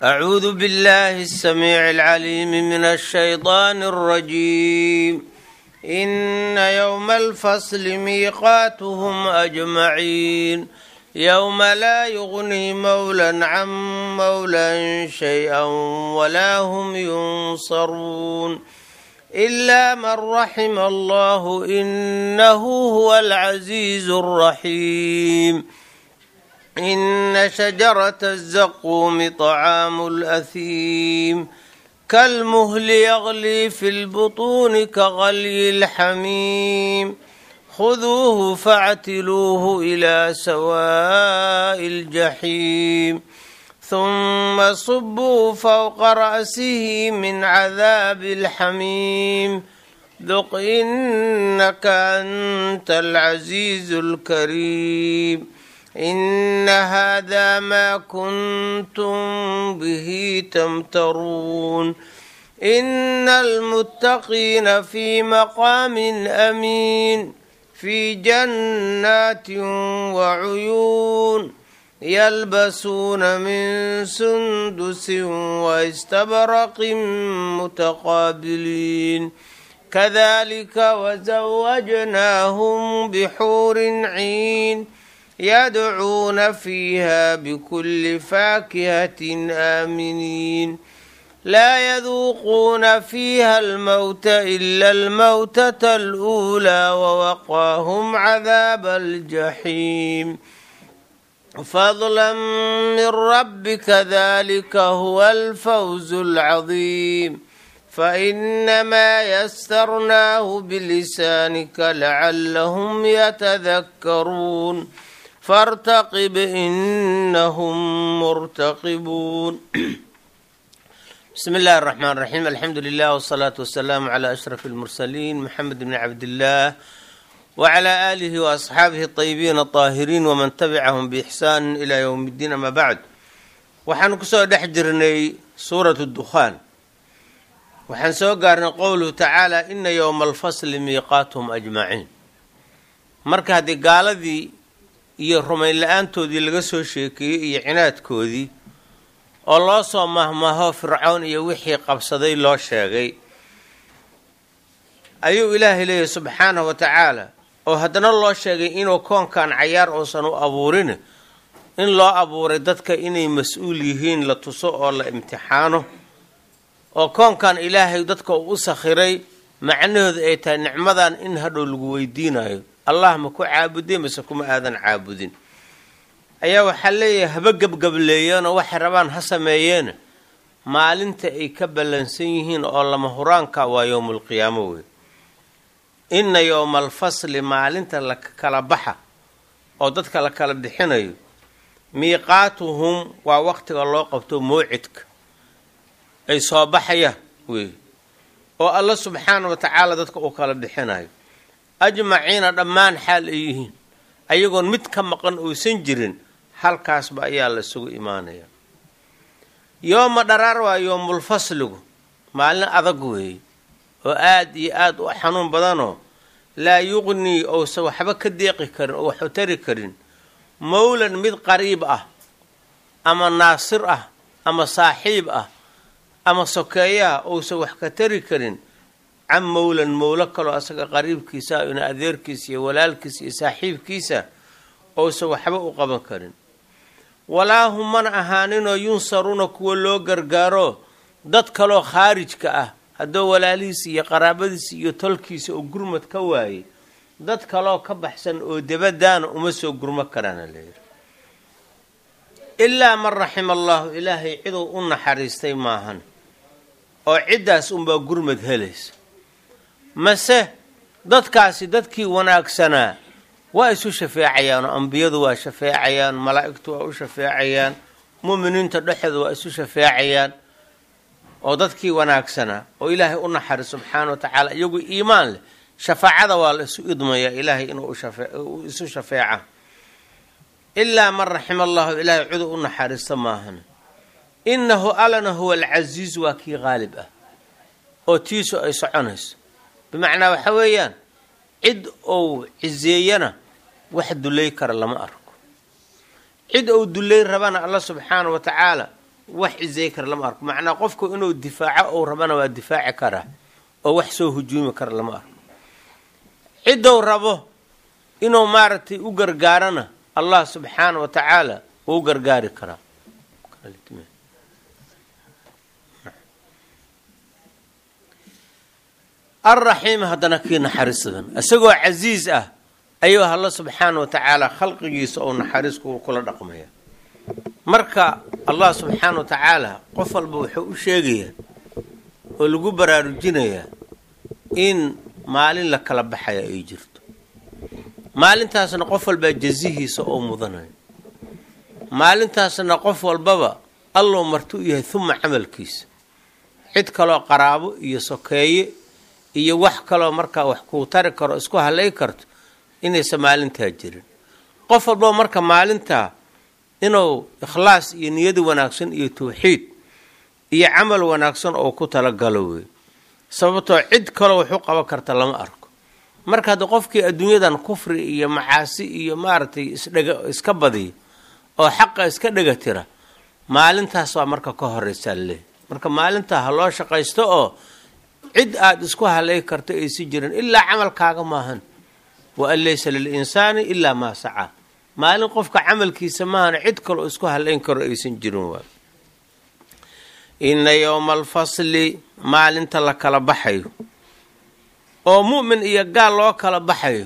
أعوذ بالله السميع العليم من الشيطان الرجيم إن يوم الفصل ميقاتهم أجمعين يوم لا يغني مولا عن مولا شيئا ولا هم ينصرون إلا من رحم الله إنه هو العزيز الرحيم إن شجرة الزقوم طعام الأثيم كالمهل يغلي في البطون كغلي الحميم خذوه فاعتلوه إلى سواء الجحيم ثم صبوا فوق رأسه من عذاب الحميم ذق إنك أنت العزيز الكريم إن هذا ما كنتم به تمترون إن المتقين في مقام أمين في جنات وعيون يلبسون من سندس واستبرق متقابلين كذلك وزوجناهم بحور عين يدعون فيها بكل فاكهة آمنين لا يذوقون فيها الموت إلا الموتة الأولى ووقاهم عذاب الجحيم فضلا من ربك ذلك هو الفوز العظيم فإنما يسرناه بلسانك لعلهم يتذكرون فارتقب إنهم مرتقبون بسم الله الرحمن الرحيم الحمد لله والصلاة والسلام على أشرف المرسلين محمد بن عبد الله وعلى آله وأصحaabihi الطيبين الطاahiriin وman تبcahm بإxsaan إlى yوم الdiin ama bعd waxaanu kusoo dhex jirnay suuraة الdukhaan waxaan soo gaarnay qowluhu tacaalى ina ywma اlfasli miiqaatهm أجmaciin marka haddii gaaladii iyo rumayn la-aantoodii laga soo sheekeeyey iyo cinaadkoodii oo loo soo mahmaho fircown iyo wixii qabsaday loo sheegay ayuu ilaahay leeyahy subxaanahu wa tacaala oo haddana loo sheegay inuu koonkan cayaar uusan u abuurin in loo abuuray dadka inay mas-uul yihiin la tuso oo la imtixaano oo koonkan ilaahay dadka uu u sakhiray macnahooda ay tahay nicmadan in hadhow lagu weydiinayo allah ma ku caabudey mase kuma aadan caabudin ayaa waxaa leeyahay haba gebgableeyeenoo waxay rabaan ha sameeyeena maalinta ay ka ballansan yihiin oo lama huraanka waa yowmulqiyaamo wey inna yowma alfasli maalinta la kala baxa oo dadka la kala bixinayo miiqaatuhum waa waqtiga loo qabto mawcidka ay soo baxayaan wey oo alla subxaana wa tacaala dadka uu kala bixinayo ajmaciina dhammaan xaal ay yihiin ayagoon mid ka maqan uusan jirin halkaasba ayaa la isugu imaanaya yooma dharaar waa yoomulfasligu maalin adag weeye oo aada iyo aada u xanuun badanoo laa yuqnii ousan waxba ka deeqi karin oo waxu tari karin mowlan mid qariib ah ama naasir ah ama saaxiib ah ama sokeeyaha ousan wax ka tari karin can mowlan mowlo kaloo asaga qariibkiisa ina adeerkiisa iyo walaalkiisa iyo saaxiibkiisa ousan waxba u qaban karin walaa hum mana ahaaninoo yunsaruuna kuwa loo gargaaro dad kaloo khaarijka ah haddoo walaalihiisa iyo qaraabadiisa iyo tolkiisa oo gurmad ka waayay dad kaloo ka baxsan oo dabadaana uma soo gurmo karaana layidhi ilaa man raxima allaahu ilaahay ciduu u naxariistay maahan oo ciddaas unbaa gurmad helaysa mase dadkaasi dadkii wanaagsanaa waa isu shafeecayaan oo ambiyadu waa shafeecayaan malaa'igtu waa u shafeecayaan mu'miniinta dhexeeda waa isu shafeecayaan oo dadkii wanaagsanaa oo ilaahay u naxari subxaana wa tacaala iyagu iimaan leh shafaacada waa la isu idmayaa ilaahay inuu isu shafeeca ilaa man raxima allahu ilaahay ciduu u naxariista maahan innahu allana huwa alcasiiz waa kii qaalib ah oo tiisu ay soconayso bimacnaa waxa weeyaan cid ou ciseeyana wax dulay kara lama arko cid ou dulay rabana alla subxaana wa tacaala wax cizey kara lama arko macnaa qofku inuu difaaco ou rabana waa difaaci karaa oo wax soo hujuumi kara lama arko ciddou rabo inuu maaragtay u gargaarana allah subxaana wa tacaala uu u gargaari karaa alraxiim haddana kii naxariisadan isagoo casiis ah ayuu alla subxaana wa tacaala khalqigiisa ou naxariis kula dhaqmaya marka allah subxaana wa tacaala qof walba wuxuu u sheegayaa oo lagu baraarujinayaa in maalin la kala baxaya ay jirto maalintaasna qof walbaa jazihiisa oo mudanayo maalintaasna qof walbaba allou marti u yahay huma camalkiisa cid kaloo qaraabo iyo sokeeye iyo wax kaloo markaa wax kuu tari karo isku halay karto inaysan maalintaa jirin qof walbaba marka maalintaa inuu ikhlaas iyo niyada wanaagsan iyo tawxiid iyo camal wanaagsan oo ku talagalo wey sababtoo cid kaloo wax u qaban karta lama arko marka hadda qofkii adduunyadan kufri iyo macaasi iyo maaragtay isdhega iska badiya oo xaqa iska dhega tira maalintaas waa marka ka horeysaa laleehay marka maalintaa ha loo shaqaysto oo cid aada isku halay karto aysi jirin ilaa camalkaaga maahan wa an laysa lilinsaani ilaa maa sacaa maalin qofka camalkiisa maahan cid kaloo isku halayn karo aysan jirin waay inna yowma alfasli maalinta la kala baxayo oo mu'min iyo gaal loo kala baxayo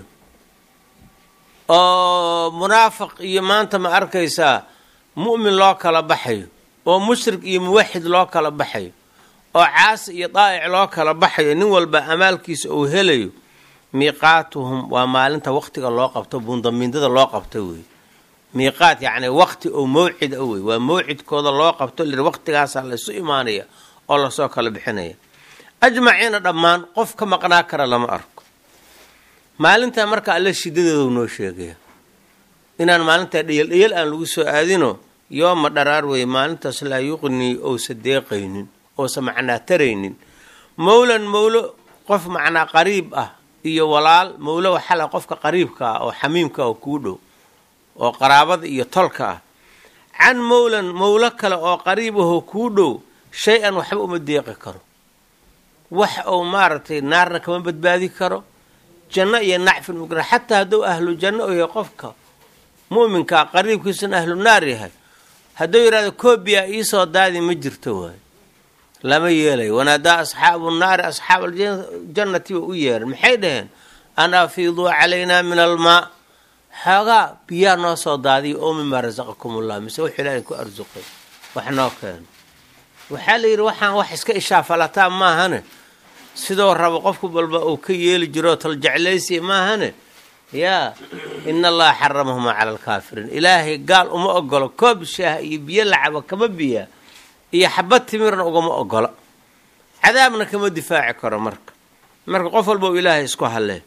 oo munaafiq iyo maanta ma arkaysaa mu'min loo kala baxayo oo mushrik iyo muwaxid loo kala baxayo oo caasi iyo daa'ic loo kala baxayo nin walba amaalkiisa uu helayo miiqaatuhum waa maalinta waqtiga loo qabto bundamiindada loo qabto wey miiqaat yacni waqti oo mawcid a wey waa mawcidkooda loo qabto lir waqtigaasaa laysu imaanaya oo lasoo kala bixinaya ajmaciina dhammaan qof ka maqnaa kara lama arko maalintaa marka alle shidadeedu noo sheegaya inaan maalintaa dheyal dheyal aan lagu soo aadino yooma dharaar weeye maalintaas laa yuqnii ousa deeqaynin oosa macnaa taraynin mowlan mowlo qof macnaa qariib ah iyo walaal mowlo waxala qofka qariibka ah oo xamiimka ah oo kuu dhow oo qaraabada iyo tolka ah can mowlan mowlo kale oo qariib ahoo kuu dhow shay-an waxba uma deeqi karo wax uu maaragtay naarna kama badbaadi karo janno iyo nacfin mugna xataa hadduu ahlu janno u yahay qofka mu'minkaa qariibkiisuna ahlu naar yahay hadduu yidhahdo koobiya iisoo daadi ma jirto waayo lama yeelayo wanaadaa asxaabu naari asxaab aljannati wa u yeeran maxay dhaheen an afiiduu calaynaa min almaa xoogaa biyaa noo soo daadiya oo mimaa rasaqakum ullah mise wuxuu ilaahay ku arsuqay wax noo keeno waxaa la yidhi waxaan wax iska ishaafalataa maahane sidoo rabo qofku balba uu ka yeeli jiroo taljeclaysiya maahane yaa ina allaha xaramahuma cala alkaafiriin ilaahay gaal uma ogolo koob shaah iyo biyo lacaba kama biyaa iyo xabad timirna ugama ogola cadaabna kama difaaci karo marka marka qof walba u ilaahay isku hallee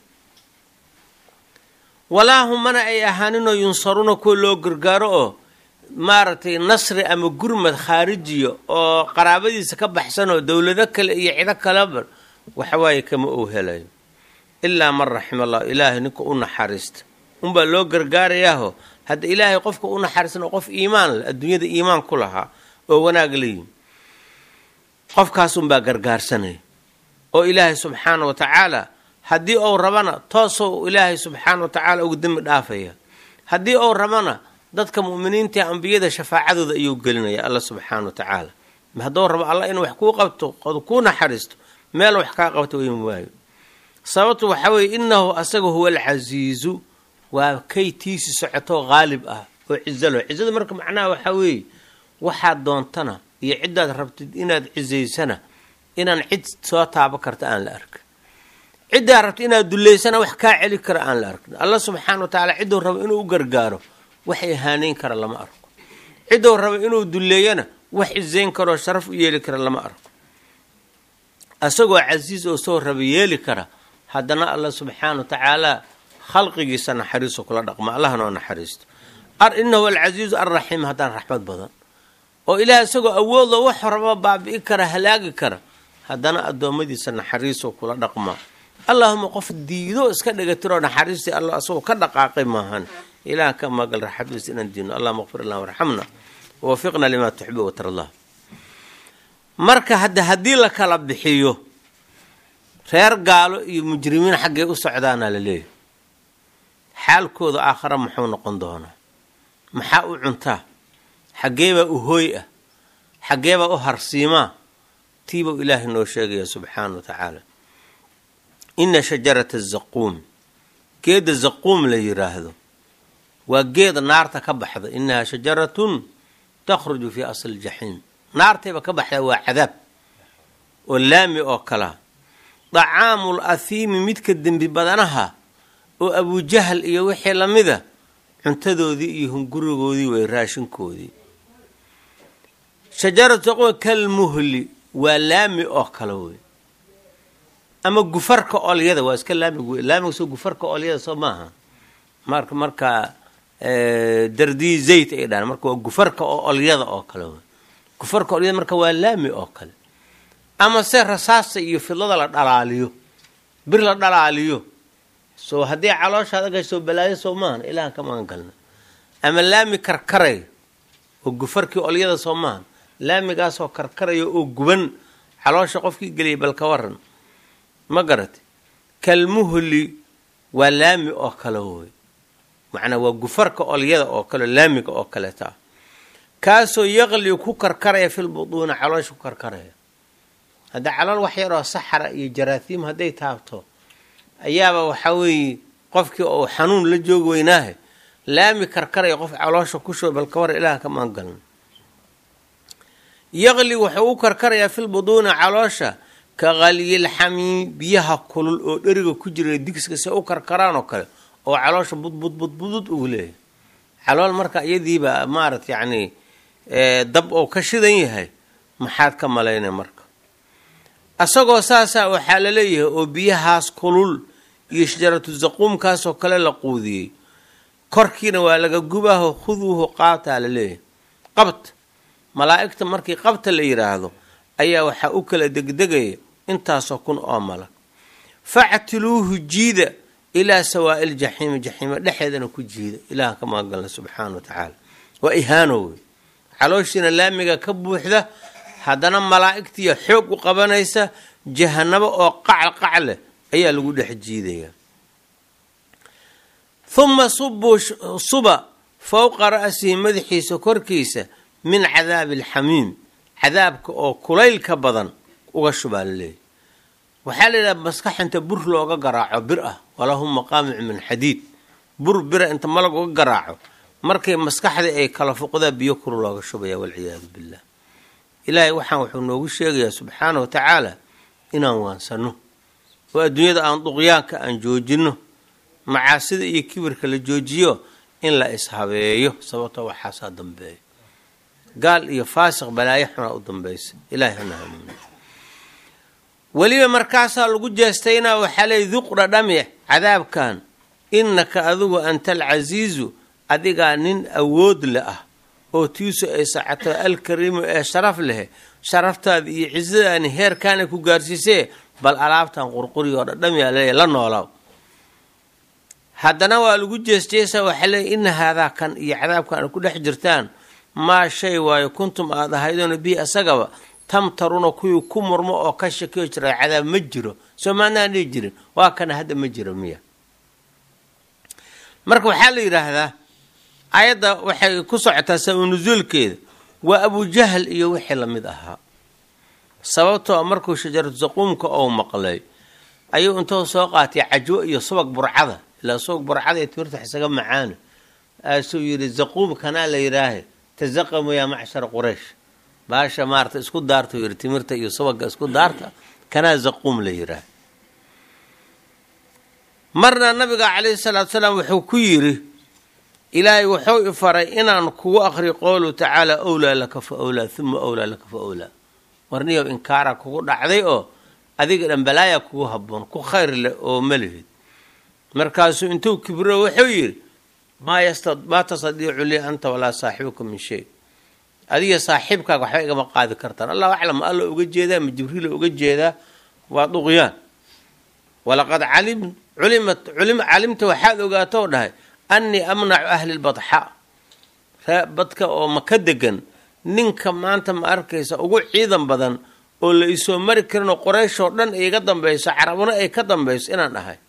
walaa humana ay ahaaninoo yunsaruuna kuwa loo gargaaro oo maaragtay nasri ama gurmad khaarijiya oo qaraabadiisa ka baxsan oo dowlado kale iyo cido kaleba waxawaaye kama uu helayo ilaa man raxima allah ilaahay ninka u naxariista unbaa loo gargaarayaaho hadda ilaahay qofka u naxariistan oo qof iimaan leh adduunyada iimaan ku lahaa oo wanaag layihin qofkaasunbaa gargaarsanaya oo ilaahay subxaana wa tacaala haddii ou rabana toosou ilaahay subxaana wa tacaala uga dembi dhaafaya haddii ou rabana dadka mu'miniinta ambiyada shafaacadooda ayuu gelinaya alla subxaana wa tacaala hadduu rabo alla inuu wax kuu qabto kuu naxariisto meel wax kaa qabto weyma waayo sababtu waxaa weeye innahu asaga huwa alcasiizu waa kay tiisi socoto qaalib ah oo cizalo cizada marka macnaha waxaa weeye waxaad doontana iyo ciddaad rabtid inaad cizaysana inaan cid soo taabo karta aan la arkin ciddaad rabtid inaad dullaysana wax kaa celi kara aan la arkin alla subxaana wa tacaala cidduu rabo inuu u gargaaro wax ihaaneyn kara lama arko cidduu rabo inuu dulleeyana wax cizayn karoo sharaf u yeeli kara lama arko asagoo casiis oo soo raba yeeli kara haddana alla subxaana wa tacaala khalqigiisa naxariiso kula dhaqma allahna oo naxariisto inahu alcasiizu alraxiim haddaan raxmad badan oo ilaah isagoo awoodlo wax raba baabi'i kara halaagi kara haddana addoommadiisa naxariiso kula dhaqma allahuma qof diido iska dhigatiroo naxariistii alla asagoo ka dhaqaaqay maahan ilaah ka magal raxmadiisa inaan diino allahuma qfir allah warxamna wawafiqna limaa tuxibu watarallah marka hadda haddii la kala bixiyo reer gaalo iyo mujrimiin xaggay u socdaana la leeyahy xaalkooda aakhare muxuu noqon doonaa maxaa u cuntaa xaggeebaa u hooy ah xaggeebaa u harsiimaa tiibuu ilaahay noo sheegaya subxaana wa tacaala inna shajarata zaquum geedda zaquum la yiraahdo waa geed naarta ka baxda innahaa shajaratun takhruju fii asli ljaxiim naartayba ka baxdaa waa cadaab oo laami oo kalea dacaamul athiimi midka dembi badanaha oo abujahal iyo wixii lamida cuntadoodii iyo hungurigoodii way raashinkoodii shajaratu zaquum kalmuhli waa laami oo kale wey ama gufarka olyada waa iska laamig laamiga soo gufarka olyada soo maaha marka marka dardii zayt ay dhahan marka waa gufarka oo olyada oo kale wey gufarka olyada marka waa laami oo kale ama se rasaasta iyo fidlada la dhalaaliyo bir la dhalaaliyo soo haddii calooshaada gasoo balaayo soo maahan ilahan ka magan galna ama laami karkaray oo gufarkii olyada soo maahan laamigaasoo karkaraya oo guban caloosha qofkii geliyay bal ka waran ma garate kalmuhli waa laami oo kale woy macnaa waa gufarka olyada oo kale laamiga oo kaleeta ah kaasoo yaqli ku karkaraya fil buduuna caloosha ku karkaraya hadda calool wax yaroo saxara iyo jaraathiim hadday taabto ayaaba waxaa weeye qofkii oo xanuun la joogi weynaahe laami karkaraya qof caloosha ku shuba bal ka war ilaah ka maan galna yaqli wuxuu u karkarayaa fil buduuna caloosha ka qalyilxamiim biyaha kulul oo dheriga ku jira digska se u karkaraan oo kale oo caloosha budbudbudbudud ugu leeyahay calool marka iyadiiba maarata yacni dab oo ka shidan yahay maxaad ka malaynay marka isagoo saasaa waxaa la leeyahay oo biyahaas kulul iyo shajaratu zaquumkaasoo kale la quudiyey korkiina waa laga gubaaho khuduuhu qaabtaa la leeyahay qabt malaa'igta markii qabta la yidhaahdo ayaa waxaa u kala degdegaya intaasoo kun oo malag factiluuhu jiida ilaa sawaa'i ljaxiimi jaxiima dhexeedana ku jiida ilaah ka magagalna subxaana wa tacaala waa ihaano wey calooshiina laamiga ka buuxda haddana malaa'igtiiya xoog u qabanaysa jahanabo oo qacal qac leh ayaa lagu dhex jiidayaa huma subuu suba fowqa ra'sihi madaxiisa korkiisa min cadaabi alxamiim cadaabka oo kulaylka badan uga shubaa la leeyahy waxaa la yidhaha maskax inta bur looga garaaco bir ah walahum maqaamicu min xadiid bur bira inta malag uga garaaco markay maskaxdii ay kala fuqdaa biyo kuru looga shubaya walciyaadu billah ilaahay waxaan wuxuu noogu sheegayaa subxaana wa tacaala inaan waansano oo adduunyada aan duqyaanka aan joojinno macaasida iyo kibirka la joojiyo in la ishabeeyo sababto waxaasaa dambeeya gaal iyo faasiq balaayo xunaa u dambaysa ilahay hana hanuuni weliba markaasaa lagu jeestaynaa waxaa leey duqra dhami cadaabkan innaka adigu anta alcasiizu adigaa nin awood le ah oo tiisu ay sacato alkariimu ee sharaf leh sharaftaada iyo cisadaani heerkaana ku gaarsiisee bal alaabtan qurquri oo dhadhamiyaa leeya la noolaaw haddana waa lagu jeesjeesaa waxaa leeya ina haadaa kan iyo cadaabkan ay ku dhex jirtaan maa shay waayo kuntum aad ahaydoona bihi asagaba tamtaruna kuwii ku murmo oo ka shakiyo jira cadaab ma jiro soo maanaan dhihi jirin waa kana hadda ma jiro miya marka waxaa la yidhaahdaa ayadda waxay ku socotaa sabab nusuulkeeda waa abujahal iyo wixii lamid ahaa sababtoo markuu shajaratu zaquumka ou maqlay ayuu intuu soo qaatay cajwo iyo subag burcada ilaa subag burcada ee timirta isaga macaana aasuu yidhi zaquum kanaa la yidhaahe tazaqamu yaa macshara quraysh baasha maarata isku daarta yidhi timirta iyo subaga isku daarta kanaa zaquum la yidhaahe marna nabiga calayhi salaatu salaam wuxuu ku yidhi ilaahay wuxuu ifaray inaan kugu aqri qowluhu tacaala owlaa laka fa owlaa uma owlaa laka fa owlaa warniyow inkaara kugu dhacday oo adiga dhan balaaya kugu habboon ku khayr leh oo malihid markaasuu intuu kibro wuxuu yidhi maa tastadiicu lii anta walaa saaxibuka min shay adiga saaxiibkaaga waxba igama qaadi kartaan allahu aclam alla uga jeedaa ma jibriila uga jeedaa waa duqyaan walaqad calimta waxaad ogaato dhahay annii amnacu ahli lbadxa badka oo maka degan ninka maanta ma arkaysa ugu ciidan badan oo la isoo mari karinoo qorayshoo dhan iga dambayso carabuna ay ka dambayso inaan ahay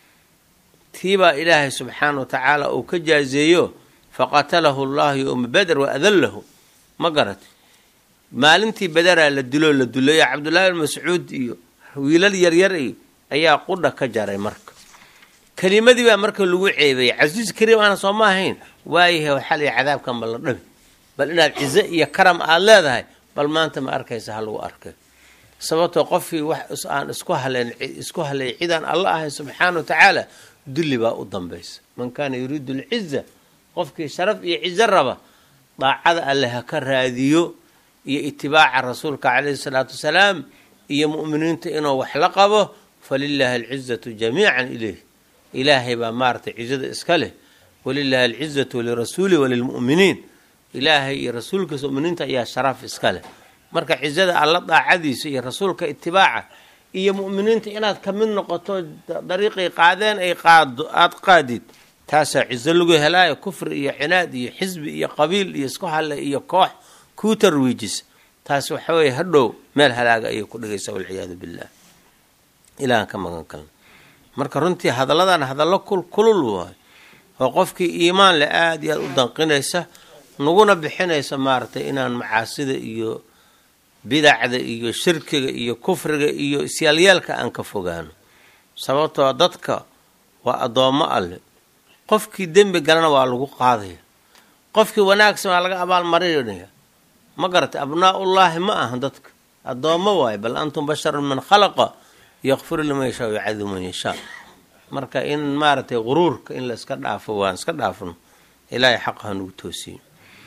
tiibaa ilaahay subxaana wa tacaala uu ka jaazeeyo faqatalahu llahu yowma beder wa adallahu ma garat maalintii bederaa la diloo la duleeyo cabdullaahi bin mascuud iyo wiilal yaryar iyo ayaa qudha ka jaray marka kelimadii baa marka lagu ceebeeyey casiis kariim aana soo ma ahayn waayahay waxaa la cadaabkan bal la dhabi bal inaad cizo iyo karam aada leedahay bal maanta ma arkaysa ha lagu arkay sababtoo qofkii wax aan isku haleyn isku halay cidaan alla ahayn subxaana wa tacaala dulli baa u dambaysa man kaana yuriidu alciza qofkii sharaf iyo cizo raba daacada alle ha ka raadiyo iyo itibaaca rasuulka calayhi salaatu wasalaam iyo mu'miniinta inuu wax la qabo falilaahi alcizatu jamiican ileyh ilaahay baa maaratay cizada iska leh walilaahi alcizatu lirasuulih walilmu'miniin ilaahay iyo rasuulkiisa muminiinta ayaa sharaf iska leh marka cizada alla daacadiisa iyo rasuulka itibaaca iyo mu'miniinta inaad ka mid noqoto dariiqay qaadeen ay qaado aada qaadid taasaa cizo lagu helaayo kufri iyo cinaad iyo xisbi iyo qabiil iyo isku halle iyo koox kuu tarwiijisa taas waxa weeye hadhow meel halaaga ayay ku dhigaysaa walciyaadu billah ilahan ka magan kalna marka runtii hadalladan hadallo kulul waayo oo qofkii iimaan le aada iyo aada u danqinaysa naguna bixinaysa maaragtay inaan macaasida iyo bidacda iyo shirkiga iyo kufriga iyo isyaalyeelka aan ka fogaano sababtoo dadka waa addoommo alle qofkii dembi galana waa lagu qaadaya qofkii wanaagsan waa laga abaalmarinaya ma garatay abnaa-ullaahi ma aha dadka addoommo waayo bal antum basharun man khalaqa yakfiru liman yashaa yacadibu man yashaa marka in maaragtay quruurka in la iska dhaafo waan iska dhaafno ilaahay xaq hanugu toosiyo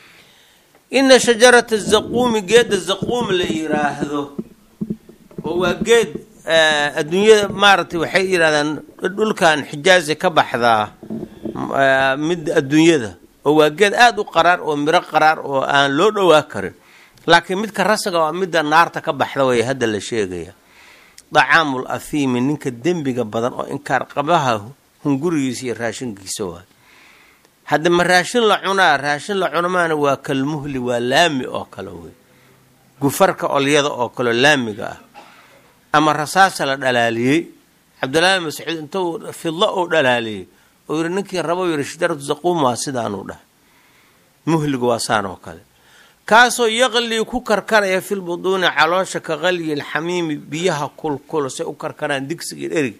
ina shajarata zaquumi geedda zaquum la yiraahdo oo waa geed adduunyada maaragtay waxay yidhahdaan dhulkan xijaazi ka baxdaa mid adduunyada oo waa geed aada u qaraar oo miro qaraar oo aan loo dhowaa karin laakiin midka rasaga waa midda naarta ka baxda way hadda la sheegaya dacaamul afiimi ninka dembiga badan oo inkaar qabaha hungurigiisa iyo raashinkiisa waay hadda ma raashin la cunaa raashin la cunamaana waa kalmuhli waa laami oo kale wey gufarka olyada oo kaleo laamiga ah ama rasaasa la dhalaaliyey cabdullaahi mascuud intuu fidlo uu dhalaaliyey oo yidhi ninkii rabo yidhi shajaratu zaquum waa sidaanuu dhahay muhliga waa saan oo kale kaasoo yaqlii ku karkaraya filbuduuni caloosha ka qalyi lxamiimi biyaha kulkul say u karkaraan digsiga dherig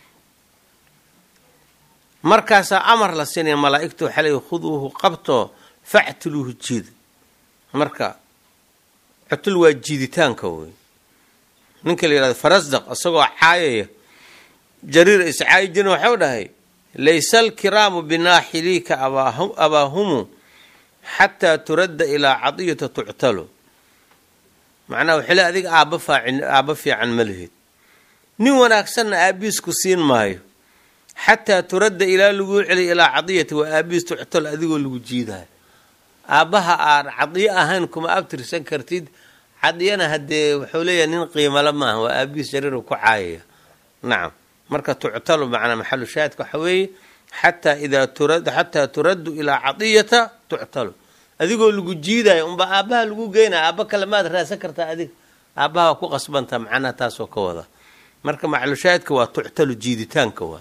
markaasaa amar la siinaya malaa-igta waxaa leey khuduuhu qabtoo factiluuhu jiida marka cutul waa jiiditaanka wey ninka la yihahdo farasdaq isagoo caayaya jariir iscaayi jirin waxau dhahay laysa alkiraamu binaaxiliika abaahumu xataa turadda ilaa cadiyata tuctalo macnaha waxay le adiga aabba faacin aabba fiican ma lihid nin wanaagsanna aabiisku siin maayo xataa turadda ilaa laguu celiy ilaa cadiyati waa aabiis tuctalo adigoo lagu jiidayo aabbaha aan cadiyo ahayn kuma abtirsan kartid cadiyana haddee wuxuu leeyahay nin qiimale maaha waa aabiis jariiru ku caayaya nacam marka tuctalo macnaa maxalu shaahidka waxa weeye xataa idaa turad xataa turaddu ilaa cadiyata tuctalo adigoo lagu jiidayo unbaa aabbaha lagu geynaya aabba kale maad raadsan kartaa adiga aabbaha waa ku qasbantaa macnaha taasoo ka wada marka maxalushaahidka waa tuctalo jiiditaanka waa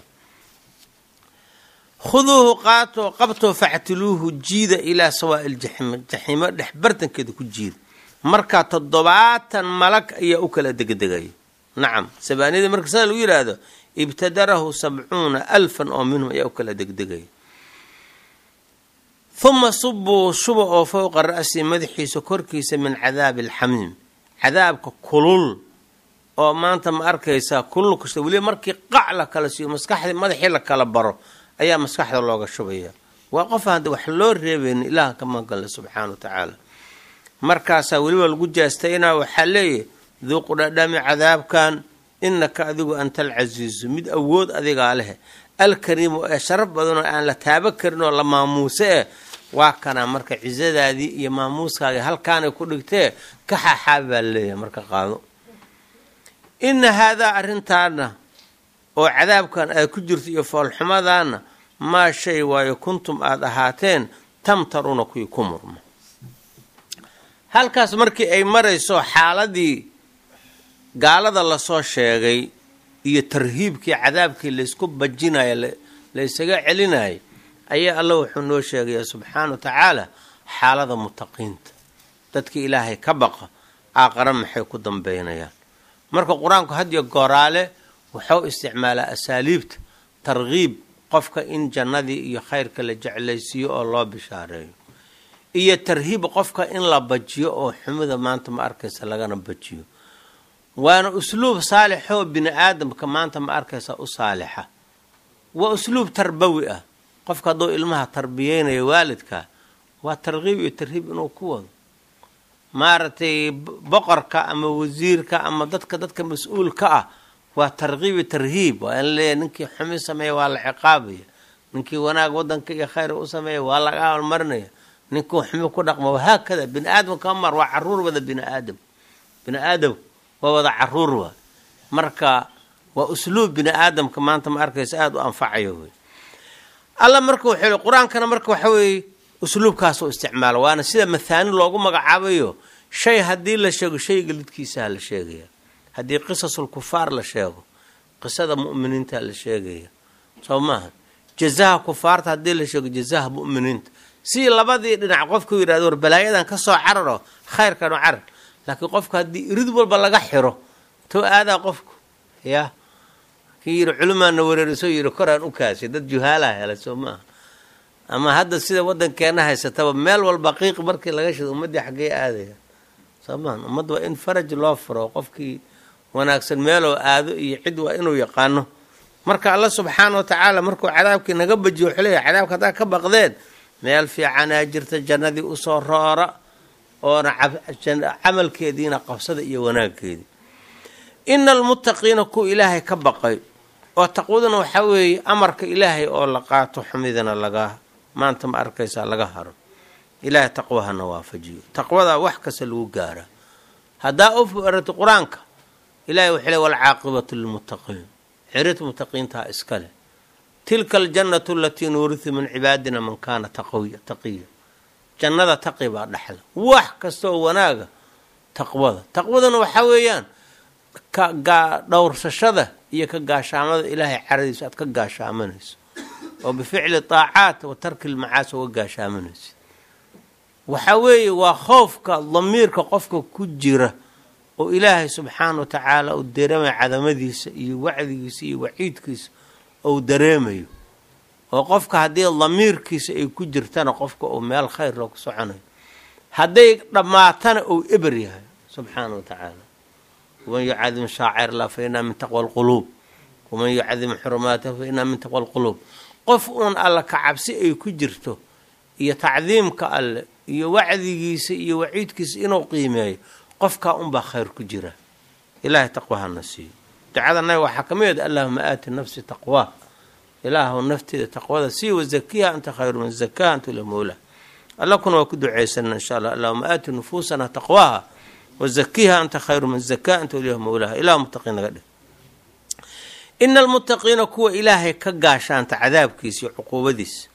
khuduuhu qaatoo qabtoo factiluuhu jiida ilaa sawaa'i ljaxiim jaxiimo dhex bartankeeda ku jiida markaa toddobaatan malag ayaa u kala degdegaya nacam sabaaniyada marka sida lagu yidhaahdo ibtadarahu sabcuuna alfan oo minhum ayaa u kala degdegaya huma subuu shuba oo fowqa ra'si madaxiisa korkiisa min cadaabi alxamiim cadaabka kulul oo maanta ma arkaysaa kulul kasta weliba markii qac la kala siiyo maskaxdii madaxii la kala baro ayaa maskaxda looga shubaya waa qof hadda wax loo reebayn ilaah ka magale subxaana wa tacaala markaasaa weliba lagu jaastayna waxaa leeyahy duuqu dhadhami cadaabkan inaka adigu anta alcasiizu mid awood adigaa leh alkariimu ee sharaf badanoo aan la taabo karin oo la maamuuse eh waa kanaa marka cizadaadii iyo maamuuskaagii halkaanay ku dhigtee ka xaaxaabi baa laleeyahay marka qaado ina haadaa arrintaana oo cadaabkan aad ku jirto iyo foolxumadaana maa shay waayo kuntum aada ahaateen tamtaruuna kuwii ku murma halkaas markii ay marayso xaaladii gaalada lasoo sheegay iyo tarhiibkii cadaabkii laysku bajinayo la ysaga celinayay ayaa alla wuxuu noo sheegaya subxaana wa tacaala xaalada mutaqiinta dadkii ilaahay ka baqa aaqara maxay ku dambeynayaan marka qur-aanku hadiyo gooraale wuxuu isticmaalaa asaaliibta tarkiib qofka in jannadii iyo khayrka la jeclaysiiyo oo loo bishaareeyo iyo tarhiib qofka in la bajiyo oo xumida maanta ma arkaysa lagana bajiyo waana usluub saalixoo bini aadamka maanta ma arkaysa u saalixa waa usluub tarbawi ah qofka hadduu ilmaha tarbiyeynayo waalidka waa tarkiib iyo tarhiib inuu ku wado maaragtay boqorka ama wasiirka ama dadka dadka mas-uulka ah waa tarkiib iyo tarhiib waa in leeyahy ninkii xumi sameeya waa la ciqaabaya ninkii wanaag wadanka iyo khayr u sameeya waa laga abaalmarinaya ninkuu xumi ku dhaqmo wahaakada bini aadamka mar waa caruur wada bini aadam bini aadam waa wada caruur waa marka waa usluub bini aadamka maanta ma arkaysa aada u anfacayo wey alla marka wuxuu yihi qur-aankana marka waxa weeye usluubkaasuu isticmaala waana sida mathaani loogu magacaabayo shay haddii la sheego shayga lidkiisaa la sheegaya haddii qisasul kufaar la sheego qisada mu'miniinta la sheegaya soo maaha jazaha kufaarta haddii la sheego jazaha mu'miniinta si labadii dhinac qofku yidhahdo war balaayadan ka soo cararo khayrkan u carar laakiin qofka haddii irid walba laga xiro to aadaa qofku ya kii yidhi culimaana wareerisoo yidhi koraan u kaashay dad juhaalaha helay soo maaha ama hadda sida wadankeena haysataba meel walba qiiq markii laga shido ummaddii xaggee aadaya soo maaha ummadda waa in faraj loo furo qofkii wanaagsan meeloo aado iyo cid waa inuu yaqaano marka alla subxaana wa tacaala markuu cadaabkii naga bajiyo wuxuu leeyahy cadaabka haddaa ka baqdeen meel fiicanaa jirta jannadii usoo roora oona camalkeediina qabsada iyo wanaagkeedii ina almuttaqiina kuwa ilaahay ka baqay oo taqwaduna waxaa weeye amarka ilaahay oo la qaato xumidana laga maanta ma arkaysaa laga haro ilaahay taqwahana waafajiyo taqwadaa wax kasta lagu gaaraa haddaa u aragti qur-aanka ilahay wuxuu le walcaaqibatu lilmuttaqiin xirid muttaqiintaa iska leh tilka aljannatu alatii nuurisu min cibaadina man kaana taqiya jannada taqi baa dhexla wax kastaoo wanaaga taqwada taqwadana waxaa weeyaan dhowrsashada iyo ka gaashaamada ilaahay caradiisa aad ka gaashaamanayso oo bificli taacaat wa tarki lmacaasi uga gaashaamanayso waxaa weeye waa khoofka damiirka qofka ku jira oo ilaahay subxaana wa tacaala uu dareemayo cadamadiisa iyo wacdigiisa iyo waciidkiisa ou dareemayo oo qofka haddii damiirkiisa ay ku jirtana qofka uu meel khayr loo ku soconayo hadday dhammaatana uu eber yahay subxaana wa tacaala waman yucadim shaacir lah fa inaa min taqwa alquluub waman yucadim xurumaatah fa inaa min taqwa alquluub qof uun alla ka cabsi ay ku jirto iyo tacdiimka alle iyo wacdigiisa iyo waciidkiisa inuu qiimeeyo qofkaa unbaa khayr ku jira ilaahay taqwahana siiyo ducada naga waxaa ka mid allahuma aati nafsi taqwaa ilaahu nafteeda taqwada sii wazakiha anta khayru man zakaha anta ila mowlah alla kuna waa ku ducaysanana insha allah allahuma aati nufuusana taqwaaha wazakiha anta khayru man zakaha anta ilah mowlaha ilah muttaqiin naga dheh ina almuttaqiina kuwa ilaahay ka gaashaanta cadaabkiisa iyo cuquubadiisa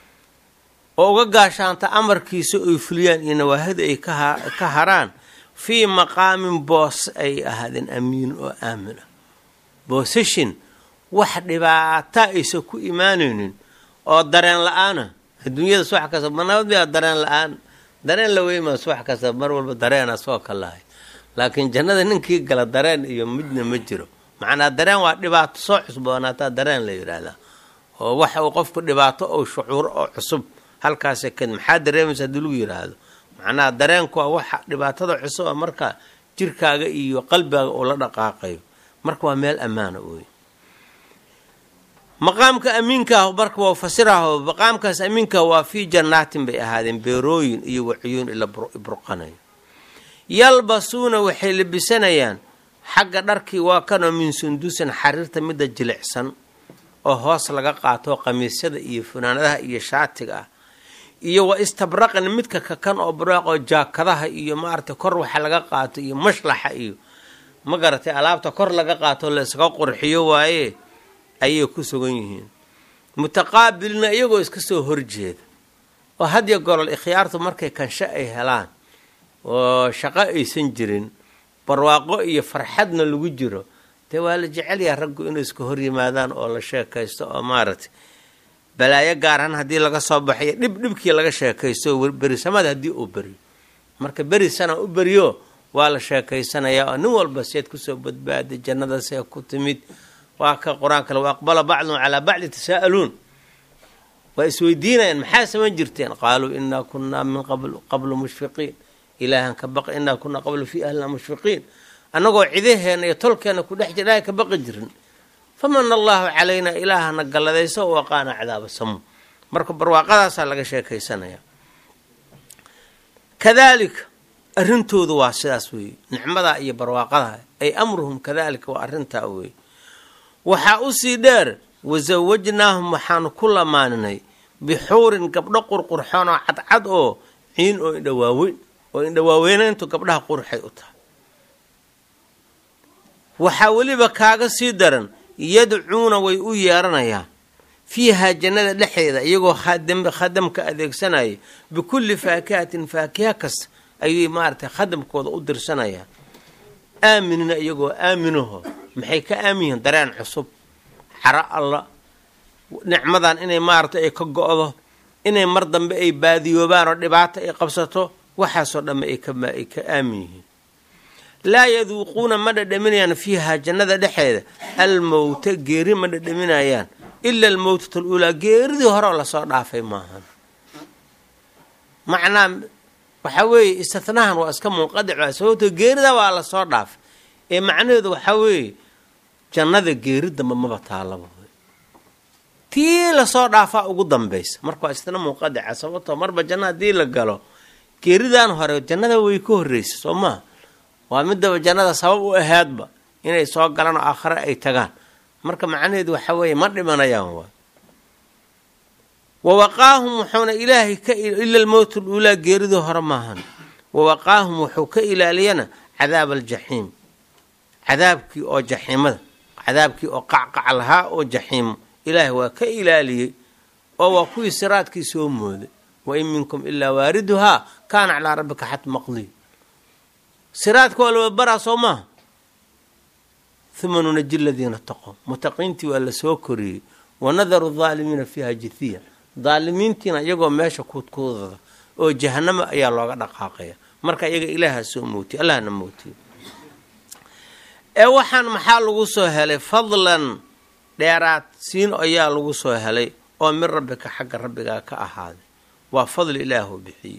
oo uga gaashaanta amarkiisa oy fuliyaan iyo nawaahida ay ka haraan fii maqaamin boos ay ahaadeen amiin oo aamin ah boosashin wax dhibaata aysan ku imaanaynin oo dareen la-aana adduunyada subax kasta manabad miyaa dareen la-aan dareen la weymaa subax kasta mar walba dareena soo kalahay laakiin jannada ninkii gala dareen iyo midna ma jiro macnaa dareen waa dhibaato soo cusboonaataa dareen la yidhaahdaa oo waxa uu qofku dhibaato ou shucuuro oo cusub halkaasa kad maxaa dareemaysa haddii lagu yidhaahdo macnaha dareenku waa waxa dhibaatada cusub a marka jirkaaga iyo qalbigaaga uu la dhaqaaqayo marka waa meel ammaana wey maqaamka amiinkaah marka waa fasiraho maqaamkaas amiinkaah waa fii jannaatin bay ahaadeen beerooyin iyo waciyuun ila burqanayo yalbasuuna waxay labisanayaan xagga dharkii waa kanoo min sundusin xariirta midda jilicsan oo hoos laga qaato qamiisyada iyo funaanadaha iyo shaatiga ah iyo wa istabraqan midka kakan oo barwaaqoo jaakadaha iyo maaragtay kor waxa laga qaato iyo mashlaxa iyo ma garatay alaabta kor laga qaato la iskaga qurxiyo waaye ayay ku sugan yihiin mutaqaabilina iyagoo iska soo horjeeda oo hadiyo golol ikhyaartu markay kansho ay helaan oo shaqo aysan jirin barwaaqo iyo farxadna lagu jiro dee waa la jecelyaha raggu inay iska hor yimaadaan oo la sheekaysto oo maaragtay balaayo gaarahan haddii laga soo baxayo dhib dhibkii laga sheekaysto berisamada haddii uu beriyo marka beri sana u beriyo waa la sheekaysanayaa oo nin walba seed kusoo badbaaday jannada see ku timid waa ka qur-aankale wa aqbala bacdum calaa bacdi tasaa'aluun waa isweydiinayaan maxaa samayn jirteen qaaluu inaa kunaa min qablu mushfiqiin ilaahan ka baq inaa kunaa qablu fii ahlina mushfiqiin annagoo cidaheena iyo tolkeena ku dhex jira ka baqi jirin famana allahu calaynaa ilaahana galladayso u aqaana cadaaba samu marka barwaaqadaasaa laga sheekaysanaya kadaalika arrintoodu waa sidaas weeye nicmadaa iyo barwaaqadaa ay amruhum kadaalika waa arrintaa weeye waxaa usii dheer wasawajnaahum waxaanu ku lamaaninay bixuurin gabdho qurqurxoon oo cadcad oo ciin oo indhawaaweyn oo indhawaaweynantu gabdhaha qurxay u tahay waxaa weliba kaaga sii daran yadcuuna way u yeeranayaan fiihaa jannada dhexeeda iyagoo khadamka adeegsanaya bikulli faakihatin faakiha kasta ayay maaragtay khadamkooda u dirsanayaan aaminina iyagoo aaminaho maxay ka aamin yihiin dareen cusub xaro alla nicmadan inay maaragtay ay ka go-do inay mar dambe ay baadiyoobaan oo dhibaato ay qabsato waxaasoo dhamme ay ka aamin yihiin laa yaduuquuna ma dhadhaminayaan fiihaa jannada dhexeeda almowta geeri ma dhadhaminayaan ila almowtata aluulaa geeridii horeo lasoo dhaafay maahan macnaa waxaa weeye istinahan waa iska munqadic sababto geerida waa lasoo dhaafay ee macnaheedu waxaa weeye jannada geeri damba maba taalaba tii lasoo dhaafaa ugu dambaysa marka waa istina munqadica sababtoo marba janna haddii la galo geeridan hore jannada way ka horreysa soo maha waa midaba jannada sabab u ahaadba inay soo galaan oo aakhare ay tagaan marka macnaheedu waxa weeye ma dhimanayaan waay wawaqaahum wuxuuna ilaahay ka ila almowt aluulaa geeridii hore maahan wawaqaahum wuxuu ka ilaaliyana cadaab aljaxiim cadaabkii oo jaxiimada cadaabkii oo qacqac lahaa oo jaxiimo ilaahay waa ka ilaaliyey oo waa kuwii siraadkii soo mooday wa in minkum ilaa waariduhaa kaana calaa rabbika xat maqdiy siraadka waa lababaraa soo maaha uma nunaji ladiina taqow mutaqiintii waa lasoo koriyey wanadaru daalimiina fiiha jithiya daalimiintiina iyagoo meesha kuudkuudada oo jahanama ayaa looga dhaqaaqaya marka iyaga ilaaha soo mootiy allahna mootiye ee waxaan maxaa lagu soo helay fadlan dheeraad siin ayaa lagu soo helay oo min rabbika xagga rabbigaa ka ahaaday waa fadli ilaahu bixiyey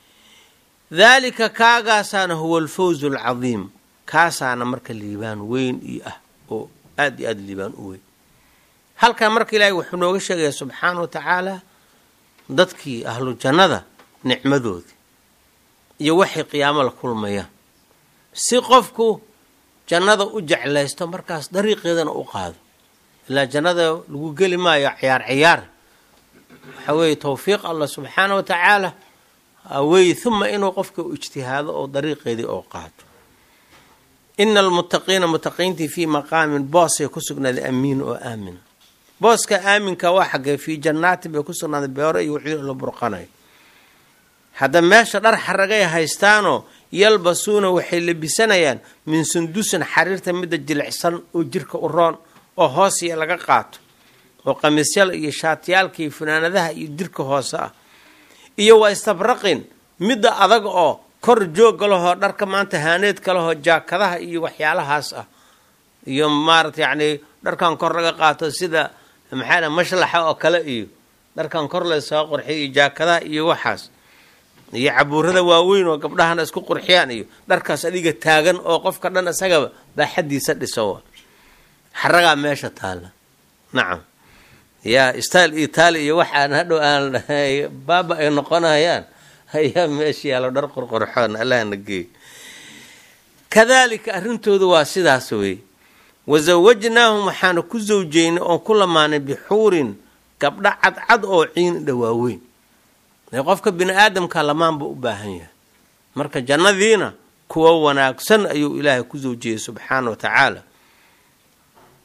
daalika kaagaasaana huwa alfawzu alcadiim kaasaana marka liibaan weyn iyo ah oo aada iyo aada liibaan u weyn halkan marka ilaahay wuxuu nooga sheegaya subxaana wa tacaala dadkii ahlu jannada nicmadoodii iyo waxay qiyaamo la kulmayaan si qofku jannada u jeclaysto markaas dariiqeedana u qaado ilaa jannada lagu geli maayo ciyaar ciyaar waxaa weeye towfiiq allah subxaana wa tacaala weeye uma inuu qofka u ijtihaado oo dariiqeedii oo qaato ina almuttaqiina mutaqiintii fii maqaamin boosay ku sugnaaday amiin oo aamina booska aaminka waa xaggee fii jannaatin bay ku sugnaaday beero iyo wixii la burqanayo hadda meesha dhar xaragay haystaanoo yalbasuuna waxay labisanayaan min sundusin xariirta midda jilicsan oo jirka u roon oo hoosiya laga qaato oo qamiisyala iyo shaatiyaalka iyo funaanadaha iyo jirka hoose ah iyo waa istabraqin midda adag oo kor joogga lahoo dharka maanta haaneedka lahoo jaakadaha iyo waxyaalahaas ah iyo maarata yacnii dharkan kor laga qaato sida maxaa mashlaxa oo kale iyo dharkan kor lasoo qurxiyo iyo jaakadaha iyo waxaas iyo cabuurada waaweyn oo gabdhahana isku qurxiyaan iyo dharkaas adiga taagan oo qofka dhan isagaba baaxadiisa dhiso xaragaa meesha taalla nacam yaa stail itaali iyo waxaan hadhow aan baaba ay noqonayaan ayaa meesha yaalo dhar qorqorxoon allahna geey kadaalika arrintoodu waa sidaas wey wasawajnaahum waxaana ku sawjeynay oon ku lamaanay bixuurin gabdho cadcad oo ciin dhawaaweyn qofka bini aadamka lamaanba u baahan yahay marka jannadiina kuwa wanaagsan ayuu ilaahay ku sawjiyey subxaana wa tacaala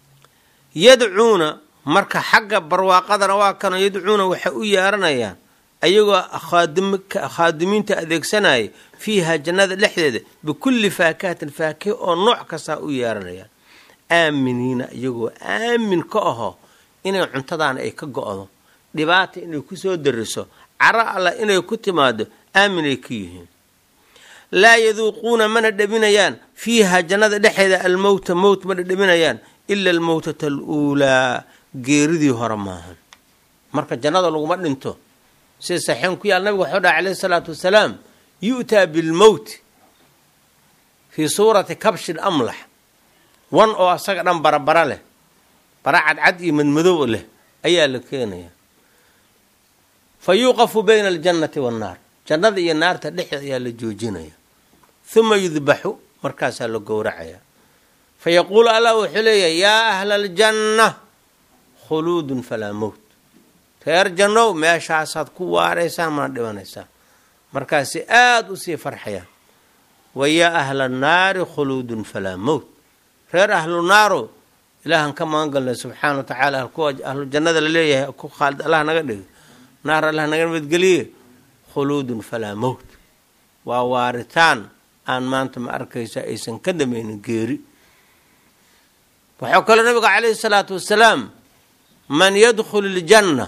yadcuuna marka xagga barwaaqadana waa kanoo yadcuuna waxay u yeeranayaan ayagoo khaadimiinta adeegsanaya fiiha jannada dhexdeeda bikulli faakahatin faakiha oo nooc kastaa u yeeranayaan aaminiina iyagoo aamin ka aho inay cuntadaana ay ka go-do dhibaata inay kusoo dariso caro allah inay ku timaado aaminay ka yihiin laa yaduuquuna mana dhaminayaan fiiha jannada dhexeeda almowta mowt ma dhadhaminayaan ila almowtata aluulaa geeridii hore maahan marka jannada laguma dhinto sida saxiixan ku yaal nabiga waxuu dhaha calayhi salaatu wasalaam yu'taa bilmowti fii suurati kabshin amlax wan oo asaga dhan barabara leh bara cadcad iyo madmadow leh ayaa la keenaya fa yuuqafu bayna aljannati waannaar jannada iyo naarta dhexdeed ayaa la joojinaya huma yudbaxu markaasaa la gowracaya fa yaquulu allah wuxuu leeyahay yaa ahla aljanna khuluudun falaa mowt reer jannow meeshaasaad ku waaraysaan mana dhibanaysaan markaasi aada u sii farxayaan wa yaa ahla annaari khuluudun falaa mowt reer ahlu naaro ilaahan ka magan galnay subxaana wa tacaala kuwa ahlu jannada la leeyahay ku khaalid allah naga dhigay naar allah naga nabadgeliye khuluudun falaa mowt waa waaritaan aan maanta ma arkaysa aysan ka damaynin geeri waxaa kaloo nabiga calayhi salaatu wasalaam man yadkhulu ljanna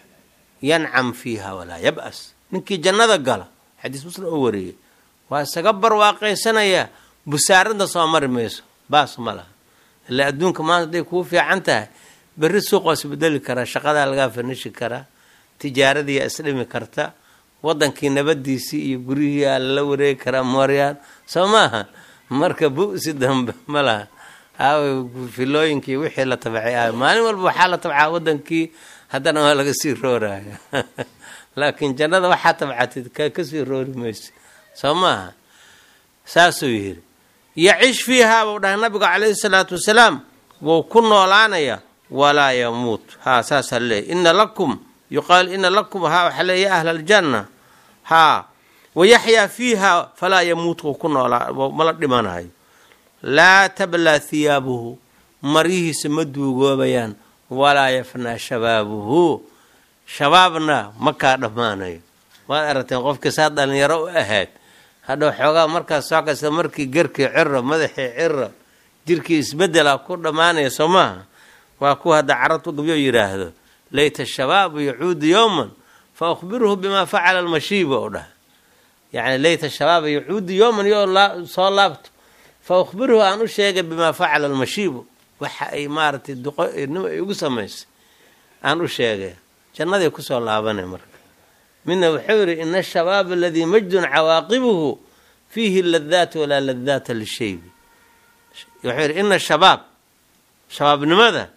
yancam fiiha walaa yab'as ninkii jannada gala xadiis muslim oo wariyey waa isaga barwaaqaysanayaa busaaradna soo mari mayso baas ma laha ilaa adduunka maanta hadday kuu fiican tahay berri suuqoo isbedeli karaa shaqadaa lagaa fanishi karaa tijaaradiiyaa isdhimi karta wadankii nabadiisii iyo gurihiiyaa lala wareegi karaa mooryaan soo maaha marka bu-si dambe ma laha aawe filooyinkii wixii la tabacay aawe maalin walba waxaa la tabcaa wadankii haddana waa laga sii rooraya laakiin jannada waxaa tabcatid ka kasii roori mayso soo maaha saasuu yidhi yacish fiihaa buu dhahay nabigu calayhi salaatu wasalaam wuu ku noolaanaya walaa yamuut haa saasaa leeyahy ina lakum yuqaal ina lakum haa waxaa leey ya ahla aljanna haa wayaxyaa fiiha falaa yamuut wuu ku noolaa mala dhimanayo laa tablaa hiyaabuhu maryihiisa ma duugoobayaan walaa yafnaa shabaabuhu shabaabna ma kaa dhammaanayo waad aragteen qofkii saa dhalinyaro u ahayd hadhow xoogaa markaas soo kasta markii garkii ciro madaxii ciro jirkii isbedela ku dhammaanaya soo maaha waa kuwa hadda carabtu gabyo yidhaahdo layta shabaabu yacuudu yowman fa ukhbiruhu bimaa facala almashiiba oo dhaha yacni layta shabaaba yacuudu yowman yoo soo laabto fa ukhbiruhu aan u sheegay bimaa facala almashiibu waxa ay maaragtay duqonimo ay ugu samaysay aan u sheegay jannaday kusoo laabanay marka midna wuxuu yidhi ina ashabaaba aladii majdun cawaaqibuhu fiihi ladaat walaa ladaata lishaybi wuxuu yidhi ina shabaab shabaabnimada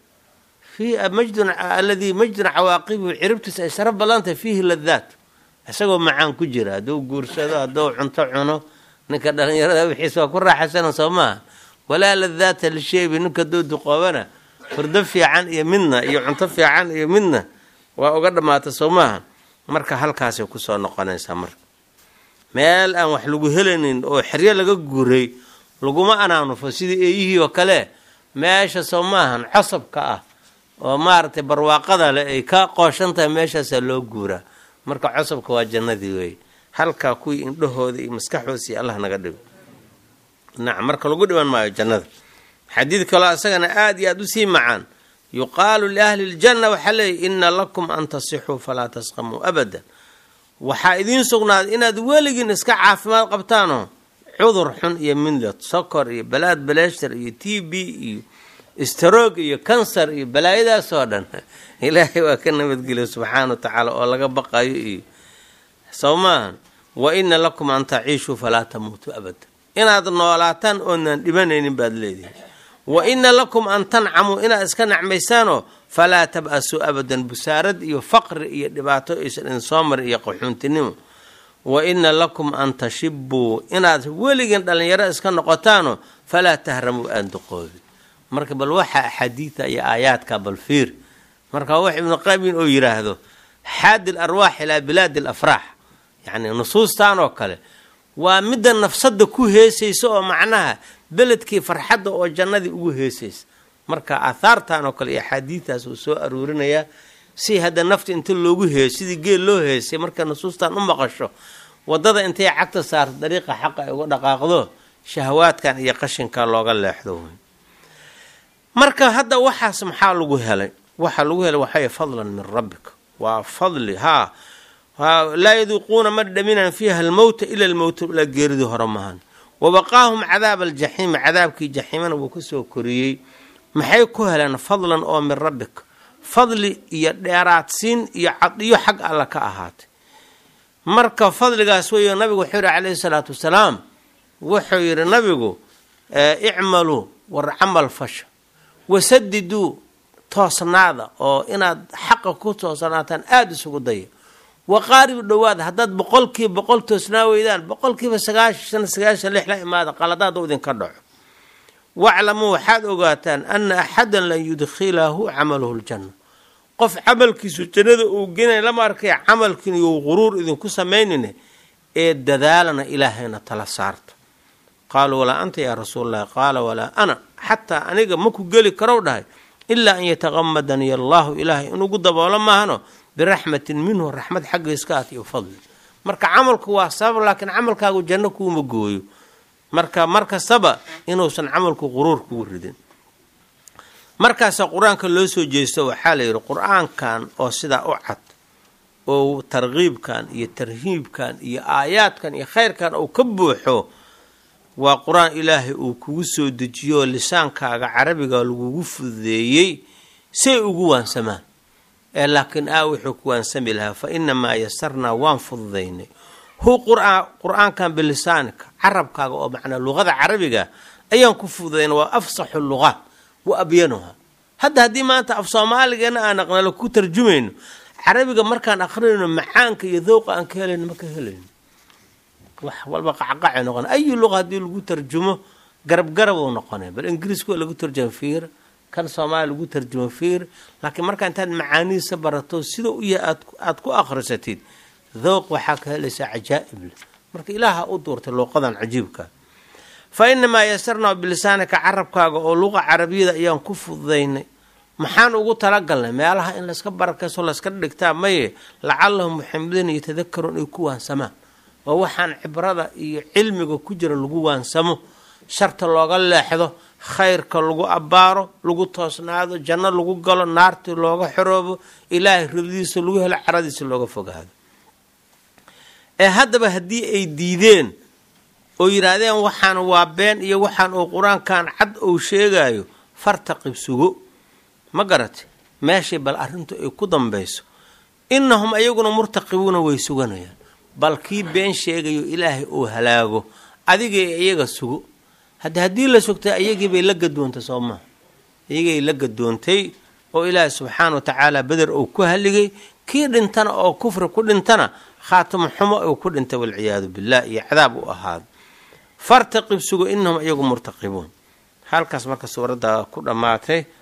majdun aladii majdun cawaaqibuhu ciribtiisa ay sara ballantahay fiihi ladaat isagoo macaan ku jira hadduu guursado hadduu cunto cuno ninka dhalinyarada wixiis waa ku raaxaysana soo maaha walaa ladaata lishaybi ninka hadduu duqoobana hurdo fiican iyo midna iyo cunto fiican iyo midna waa uga dhammaata soo maaha marka halkaasay kusoo noqonaysaa marka meel aan wax lagu helaynin oo xeryo laga guuray laguma anaanufo sidii eeyihii oo kale meesha soo maahan cosabka ah oo maaragtay barwaaqada leh ay ka qooshan tahay meeshaasaa loo guuraa marka cosabka waa jannadii weeye halkaa kuwii indhahooda iyo maskaxoodsi allah naga dhigo nacam marka lagu dhiban maayo jannada xadiid kaloo isagana aada iyo aada usii macaan yuqaalu liahli ljanna waxaa leeyahy ina lakum an tasixuu falaa tasqamuu abadan waxaa idiin sugnaaday inaad weligiin iska caafimaad qabtaanoo cudur xun iyo midlad sokor iyo balaad baleeshtar iyo t b iyo stroog iyo kansar iyo balaayadaasoo dhan ilaahay waa ka nabadgeliya subxaana wa tacaala oo laga baqayo iyo soo maahan wa ina lakum an taciishuu falaa tamuutuu abadan inaad noolaataan oodnaan dhibanaynin baad leedihin wa ina lakum an tancamuu inaad iska nacmaysaanoo falaa tab-asuu abadan busaarad iyo faqri iyo dhibaato aysan idin soo marin iyo qaxuuntinimo wa ina lakum an tashibuu inaad weligiin dhallinyaro iska noqotaanoo falaa tahramuu aan duqoobin marka bal waxa axaadiida iyo aayaadka bal fiir marka wax ibnu qaymin oo yidhaahdo xaadi l arwaax ilaa bilaadi l afraax yacni nusuustan oo kale waa midda nafsadda ku heesaysa oo macnaha beledkii farxadda oo jannadii ugu heesaysa marka aahaartan oo kale iyo axaadiidtaas uu soo aruurinayaa si hadda nafta inta loogu heeyo sidii geel loo heesay marka nusuustan u maqasho wadada intay cagta saarto dariiqa xaqa ay uga dhaqaaqdo shahawaadkan iyo qashinka looga leexdo wey marka hadda waxaas maxaa lagu helay waxaa lagu helay waxay fadlan min rabbika waa fadli haa laa yaduuquuna ma dhaminaan fiiha almowta ila almowta ilaa geeridii hore maahan wabaqaahum cadaaba aljaxiimi cadaabkii jaxiimana wuu kasoo koriyey maxay ku heleen fadlan oo min rabbika fadli iyo dheeraadsiin iyo cadiyo xag alla ka ahaatay marka fadligaas weeyo nabigu wuxuu yihi calayhi salaatu wasalaam wuxuu yidhi nabigu icmaluu war camal fasha wasadiduu toosnaada oo inaad xaqa ku toosnaataan aada isugu daya waqaaribu dhowaada haddaad boqolkiiba boqol toosnaa weydaan boqolkiiba sagaashan sagaashan lix la imaada qaladaada u idinka dhaco waclamuu waxaad ogaataan ana axadan lan yudkhilahu camaluhu ljanna qof camalkiisu jannada uu genay lama arkay camalkiin you quruur idinku samaynine ee dadaalana ilaahayna tala saarta qaaluu walaa anta yaa rasuulalahi qaala walaa ana xataa aniga maku geli karow dhahay ilaa an yataqamadani allahu ilaahay inugu daboolo maahano biraxmatin minhu raxmad xaggiiska at iyo fadli marka camalku waa sabab laakiin camalkaagu janno kuuma gooyo marka mar kastaba inuusan camalku quruur kugu ridin markaasa qur-aanka loo soo jeesto waxaa la yidhi qur-aankan oo sidaa u cad oo tarkiibkan iyo tarhiibkan iyo aayaadkan iyo khayrkan uu ka buuxo waa qur-aan ilaahay uu kugu soo dejiyo lisaankaaga carabiga lagugu fududeeyey say ugu waansamaan ee laakiin aa wuxuu ku waansami lahaa fa inamaa yasarnaa waan fududaynay hu qur-aankan bilisaanika carabkaaga oo macnaa luqada carabiga ayaan ku fududayna waa afsaxu luqaat wa abyanuha hadda haddii maanta af soomaaligeena aan aqnalo ku tarjumayno carabiga markaan aqrinayno macaanka iyo dowqa aan ka helayno ma ka helayno wax walba qacqaca noqona ayi luqa haddii lagu tarjumo garab garab uu noqonay bal ingiriiska waa lagu tarjuma fiir kan soomaaliya lagu tarjumo fiir laakiin markaa intaad macaanihiisa barato sida u yahay aad ku akhrisatid dowq waxaa ka helaysaa cajaa'ib leh marka ilaaha u duurtay luuqadan cajiibka fa inamaa yasarnaa bilisaanika carabkaaga oo luqa carabiyada ayaan ku fududaynay maxaan ugu talagalnay meelaha in layska barakayso layska dhigtaa maye lacalahum muxamadiina yatadakaruun ay ku waansamaan oo waxaan cibrada iyo cilmiga ku jira lagu waansamo sharta looga leexdo khayrka lagu abbaaro lagu toosnaado janno lagu galo naartii looga xoroobo ilaahay ridadiisa lagu helo caradiisa looga fogaado ee haddaba haddii ay diideen oo yidhaahdeen waxaan waa been iyo waxaan uu qur-aankan cad uu sheegayo fartaqib sugo ma garate meeshay bal arrintu ay ku dambayso innahum ayaguna murtaqibuuna way suganayaan bal kii been sheegayo ilaahay uu halaago adigay iyaga sugo hadda haddii la sugtay ayagii bay la gadoontay soo maha iyagay la gadoontay oo ilaahay subxaana wa tacaala beder uu ku haligay kii dhintana oo kufri ku dhintana khaatimo xumo uu ku dhintay walciyaadu billah iyo cadaab u ahaado fartaqib sugo innahum iyagu murtaqibuun halkaas marka suuradda ku dhammaatay